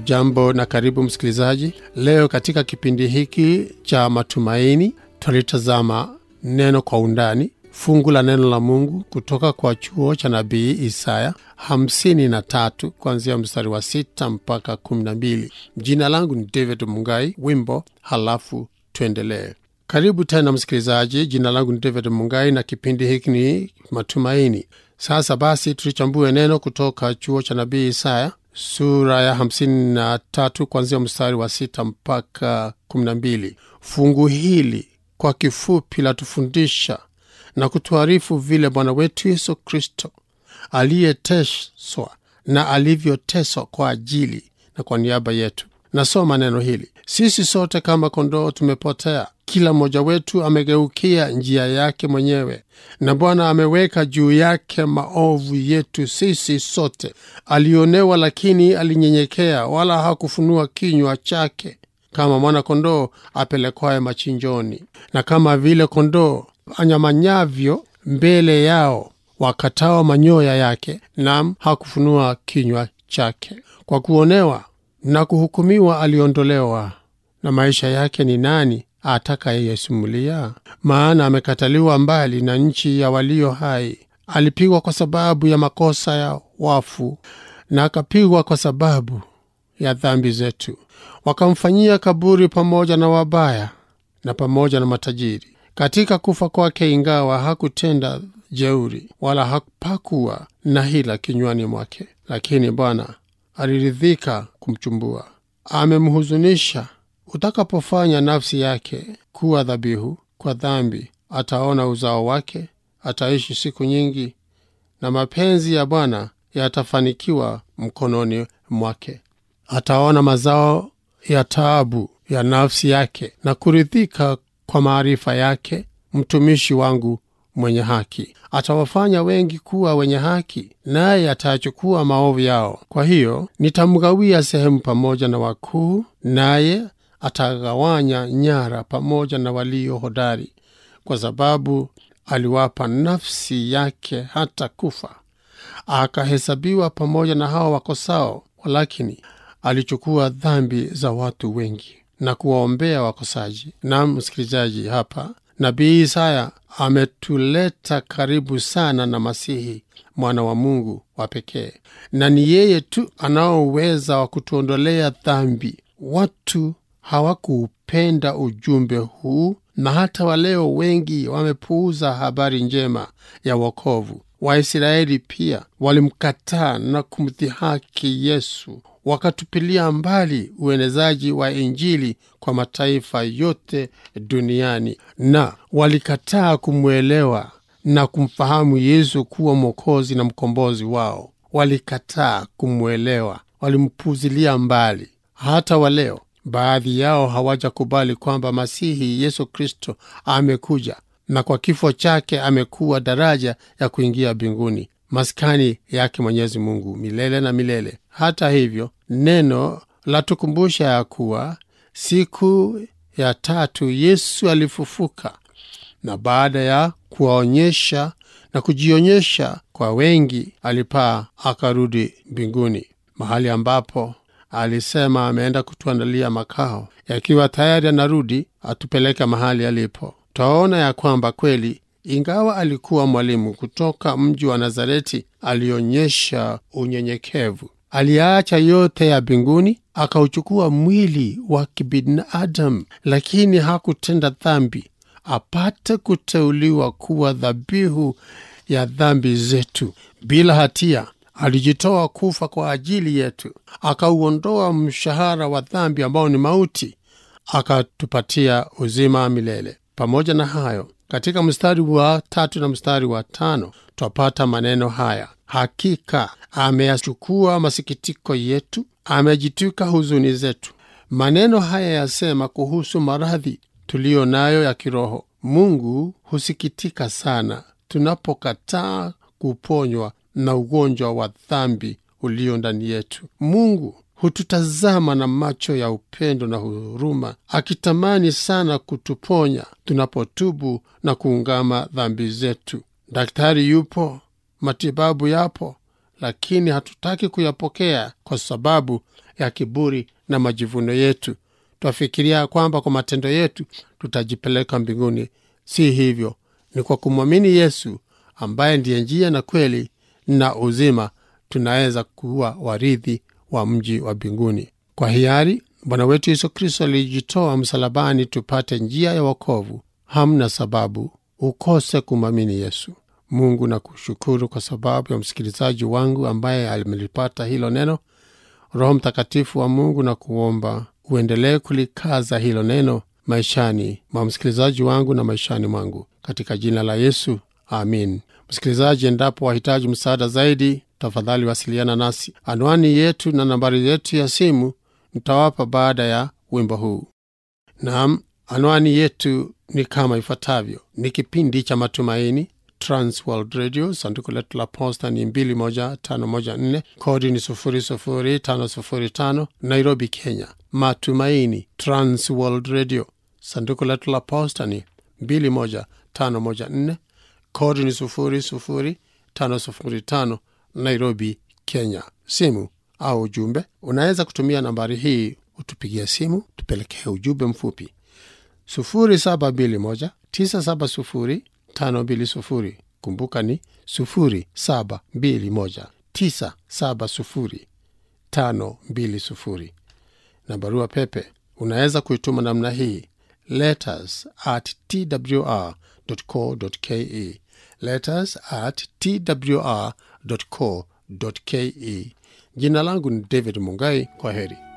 hujambo na karibu msikilizaji leo katika kipindi hiki cha matumaini twalitazama neno kwa undani fungu la neno la mungu kutoka kwa chuo cha nabii isaya 53 kuanzia mstari wa 6 mpaka 12 jina langu ni david mungai wimbo halafu tuendelee karibu tena msikilizaji jina langu ni david mungai na kipindi hiki ni matumaini sasa basi tulichambue neno kutoka chuo cha nabii isaya sura ya 53 kuanzia mstari wa 6 mpaka 12 fungu hili kwa kifupi latufundisha na kutuarifu vile bwana wetu yesu kristo aliyeteswa na alivyoteswa kwa ajili na kwa niaba yetu nasoma neno hili sisi sote kama kondoo tumepotea kila mmoja wetu amegeukia njia yake mwenyewe na bwana ameweka juu yake maovu yetu sisi sote alionewa lakini alinyenyekea wala hakufunua kinywa chake kama mwana-kondoo apelekwaye machinjoni na kama vile kondoo anyamanyavyo mbele yao wakatao manyoya yake nam hakufunua kinywa chake kwa kuonewa na kuhukumiwa aliondolewa na maisha yake ni nani atakayeyesumulia maana amekataliwa mbali na nchi ya walio hai alipigwa kwa sababu ya makosa ya wafu na akapigwa kwa sababu ya dhambi zetu wakamfanyia kaburi pamoja na wabaya na pamoja na matajiri katika kufa kwake ingawa hakutenda jeuri wala hapakuwa na hila kinywani mwake lakini bwana aliridhika kumchumbua amemhuzunisha utakapofanya nafsi yake kuwa dhabihu kwa dhambi ataona uzao wake ataishi siku nyingi na mapenzi ya bwana yatafanikiwa mkononi mwake ataona mazao ya taabu ya nafsi yake na kuridhika kwa maarifa yake mtumishi wangu mwenye haki atawafanya wengi kuwa wenye haki naye atayachukua maovu yao kwa hiyo nitamgawia sehemu pamoja na wakuu naye atagawanya nyara pamoja na walio hodari kwa sababu aliwapa nafsi yake hata kufa akahesabiwa pamoja na hao wakosao walakini alichukua dhambi za watu wengi na kuwaombea wakosaji na msikilizaji hapa nabii isaya ametuleta karibu sana na masihi mwana wa mungu wa pekee na ni yeye tu anaoweza wa kutuondolea dhambi watu hawakuupenda ujumbe huu na hata waleo wengi wamepuuza habari njema ya wokovu waisraeli pia walimkataa na kumdhihaki yesu wakatupilia mbali uenezaji wa injili kwa mataifa yote duniani na walikataa kumwelewa na kumfahamu yesu kuwa mwokozi na mkombozi wao walikataa kumwelewa walimpuzilia mbali hata waleo baadhi yao hawajakubali kwamba masihi yesu kristo amekuja na kwa kifo chake amekuwa daraja ya kuingia mbinguni maskani yake mwenyezi mungu milele na milele hata hivyo neno latukumbusha ya kuwa siku ya tatu yesu alifufuka na baada ya kuwaonyesha na kujionyesha kwa wengi alipaa akarudi mbinguni mahali ambapo alisema ameenda kutuandalia makao yakiwa tayari anarudi atupeleke mahali alipo twaona ya kwamba kweli ingawa alikuwa mwalimu kutoka mji wa nazareti alionyesha unyenyekevu aliacha yote ya mbinguni akauchukua mwili wa kibinadamu lakini hakutenda dhambi apate kuteuliwa kuwa dhabihu ya dhambi zetu bila hatia alijitoa kufa kwa ajili yetu akauondoa mshahara wa dhambi ambao ni mauti akatupatia uzima milele pamoja na hayo katika mstari wa tatu na mstari wa tano twapata maneno haya hakika ameyachukua masikitiko yetu amejitwika huzuni zetu maneno haya yasema kuhusu maradhi tuliyo nayo ya kiroho mungu husikitika sana tunapokataa kuponywa na ugonjwa wa dhambi ulio ndani yetu mungu hututazama na macho ya upendo na huruma akitamani sana kutuponya tunapotubu na kuungama dhambi zetu daktari yupo matibabu yapo lakini hatutaki kuyapokea kwa sababu ya kiburi na majivuno yetu twafikiria kwamba kwa matendo yetu tutajipeleka mbinguni si hivyo ni kwa kumwamini yesu ambaye ndiye njia na kweli na uzima tunaweza kuwa warithi wa mji wa mbinguni kwa hiari bwana wetu yesu kristo alijitoa msalabani tupate njia ya wokovu hamna sababu ukose kumwamini yesu mungu na kushukuru kwa sababu ya msikilizaji wangu ambaye amelipata hilo neno roho mtakatifu wa mungu na kuomba uendelee kulikaza hilo neno maishani mwa msikilizaji wangu na maishani mwangu katika jina la yesu amin msikilizaji endapo wahitaji msaada zaidi tafadhali wasiliana nasi anwani yetu na nambari yetu ya simu nitawapa baada ya wimbo huu naam anwani yetu ni kama ifuatavyo ni kipindi cha matumaini transworld radio sanduku letu la posta ni 21514 kodi ni 00505 nairobi kenya matumaini transworld radio sanduku letu la posta ni 21514 kodi ni 00505 nairobi kenya simu au ujumbe unaweza kutumia nambari hii utupigia simu tupelekee ujumbe mfupi 0721 970 520 kumbuka ni 0721 970 520 na barua pepe unaweza kuituma namna hii letters at twr co ke letters at twr co ke jina langu ni david mungai kwa heri